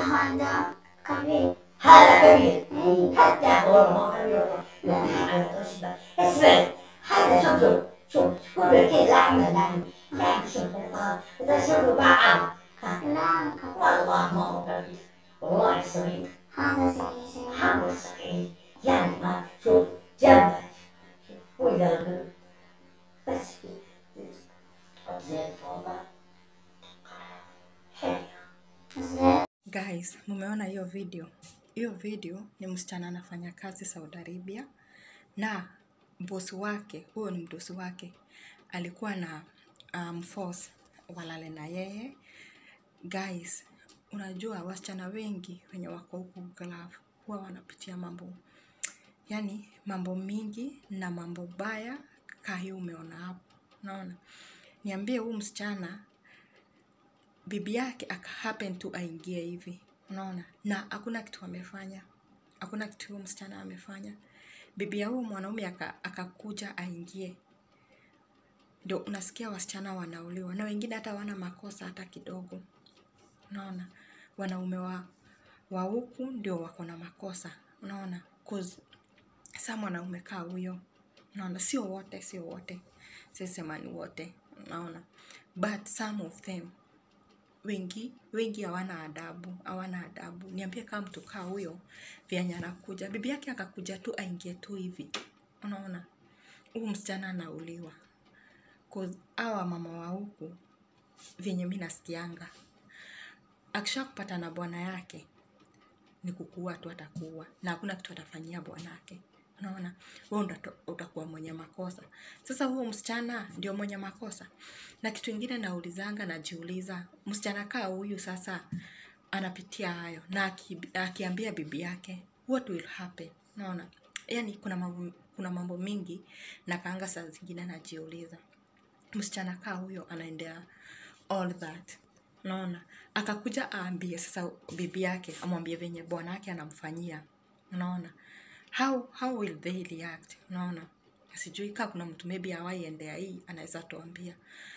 hada kabir. هذا كبير Eh, حتى هو ما كبير لا أنا تصبر اسمع هذا شوف شوف شوف كل كده لحمة لحم لحم شوف إذا شوف بعض la kabir. والله ما هو كبير والله صغير Hada sahih sahih. حمل صغير يعني ما شوف جنبك وإذا بس تحط زي الفوضى حلو Zed. Guys, mumeona hiyo video? Hiyo video ni msichana anafanya kazi Saudi Arabia na bosi wake, huyo ni mdosi wake, alikuwa na um, force walale na yeye. Guys, unajua wasichana wengi wenye wako huku Gulf huwa wanapitia mambo yani mambo mingi na mambo baya kaa hiyo umeona hapo. Unaona, niambie huu msichana bibi yake aka happen tu aingie hivi unaona na hakuna kitu amefanya hakuna kitu huyo msichana amefanya bibi ya huyo mwanaume aka- akakuja aingie ndio unasikia wasichana wanauliwa na wengine hata wana makosa hata kidogo unaona wanaume wa wa huku ndio wako na makosa unaona 'Cause sa mwanaume kaa huyo unaona sio wote sio wote sisema ni wote unaona but some of them wengi wengi hawana adabu hawana adabu niambie kama mtu kaa huyo vyenye anakuja bibi yake akakuja tu aingie tu hivi unaona huu msichana anauliwa 'Cause hawa mama wa huku vyenye mi nasikianga akisha kupata na bwana yake ni kukuua tu atakuua na hakuna kitu atafanyia bwanake unaona wewe ndo uta- utakuwa mwenye makosa sasa huo msichana ndio mwenye makosa na kitu ingine naulizanga najiuliza msichana kaa huyu sasa anapitia hayo na aki, akiambia bibi yake what will happen unaona yani kuna mambo, kuna mambo mingi na kaanga saa zingine najiuliza msichana kaa huyo anaendea all that unaona akakuja aambie sasa bibi yake amwambie venye bwana yake anamfanyia unaona how how will they react unaona sijui kaa kuna mtu maybe awaiendea hii anaweza tuambia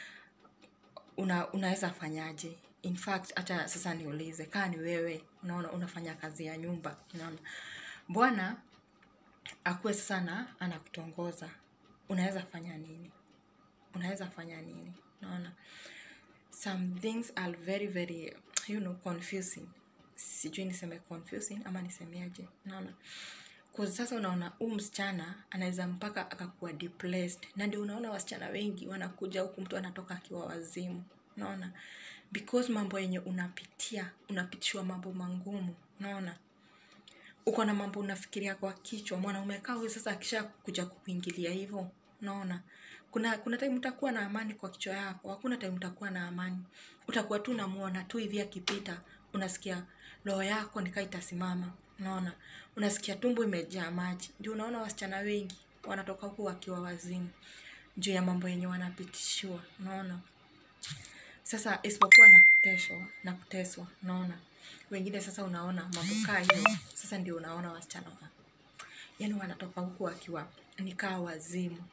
una, unaweza fanyaje in fact hata sasa niulize kaa ni wewe unaona unafanya kazi ya nyumba unaona bwana akuwe sasa na anakutongoza unaweza fanya nini unaweza fanya nini unaona some things are very very you know confusing sijui niseme confusing ama nisemeaje unaona kwa sasa unaona huu msichana anaweza mpaka akakuwa depressed na ndio unaona wasichana wengi wanakuja huku mtu anatoka akiwa wazimu unaona because mambo yenye unapitia unapitishwa mambo mangumu unaona uko na mambo unafikiria kwa kichwa mwanaume kaa huyu sasa akisha kuja kukuingilia hivyo unaona kuna kuna time utakuwa na amani kwa kichwa yako hakuna time utakuwa na amani utakuwa tu unamuona tu hivi akipita unasikia roho yako nikaa itasimama unaona unasikia tumbo imejaa maji ndio unaona wasichana wengi wanatoka huku wakiwa wazimu juu ya mambo yenye wanapitishiwa unaona sasa isipokuwa na kuteshwa na kuteswa unaona wengine sasa unaona mambo kaa hiyo sasa ndio unaona wasichana wa yani wanatoka huku wakiwa nikaa wazimu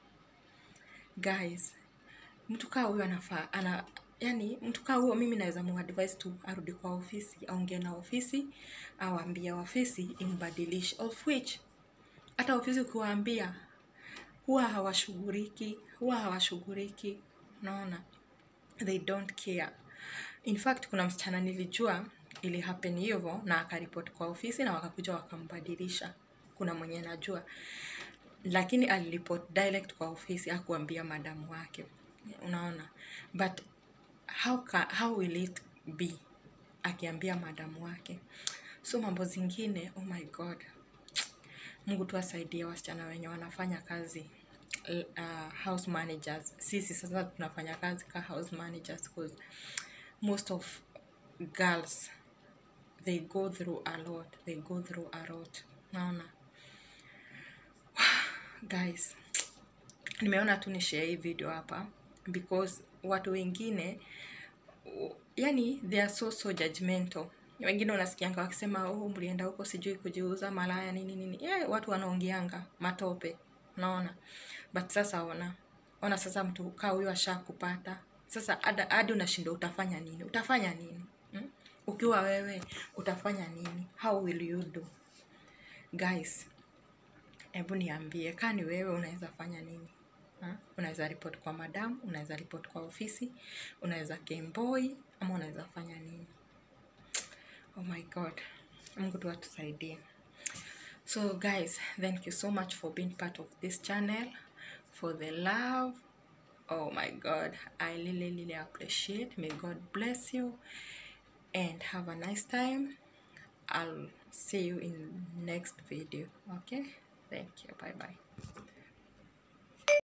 guys mtu kaa huyo anafaa ana yani mtu kaa huyo mimi naweza muadvise tu arudi kwa ofisi aongee na ofisi awambia ofisi imbadilishe of which hata ofisi ukiwaambia huwa hawashughuliki huwa hawashughuliki unaona they don't care in fact kuna msichana nilijua ili happen hivyo na akaripoti kwa ofisi na wakakuja wakambadilisha kuna mwenye najua lakini aliripoti direct kwa ofisi akuambia madamu wake unaona but how, ka, how will it be akiambia madamu wake so mambo zingine oh my god mungu tu asaidie wasichana wenye wanafanya kazi uh, house managers sisi sasa tunafanya kazi ka house managers cause most of girls they go through a lot they go through a lot naona guys nimeona tu ni share hii video hapa because watu wengine u- yani they are so so judgmental wengine unasikianga wakisema oh mlienda huko sijui kujiuza malaya nini nini yeah, watu wanaongeanga matope unaona but sasa ona ona sasa mtu kaa huyo ashakupata sasa hada- hadi unashinda utafanya nini utafanya nini hmm? ukiwa wewe utafanya nini how will you do guys hebu niambie kaa ni wewe unaweza fanya nini Ha? unaweza report kwa madam unaweza report kwa ofisi unaweza gameboy ama unaweza fanya nini oh my god mungu tu atusaidie so guys thank you so much for being part of this channel for the love oh my god i really really appreciate may god bless you and have a nice time i'll see you in next video okay thank you bye bye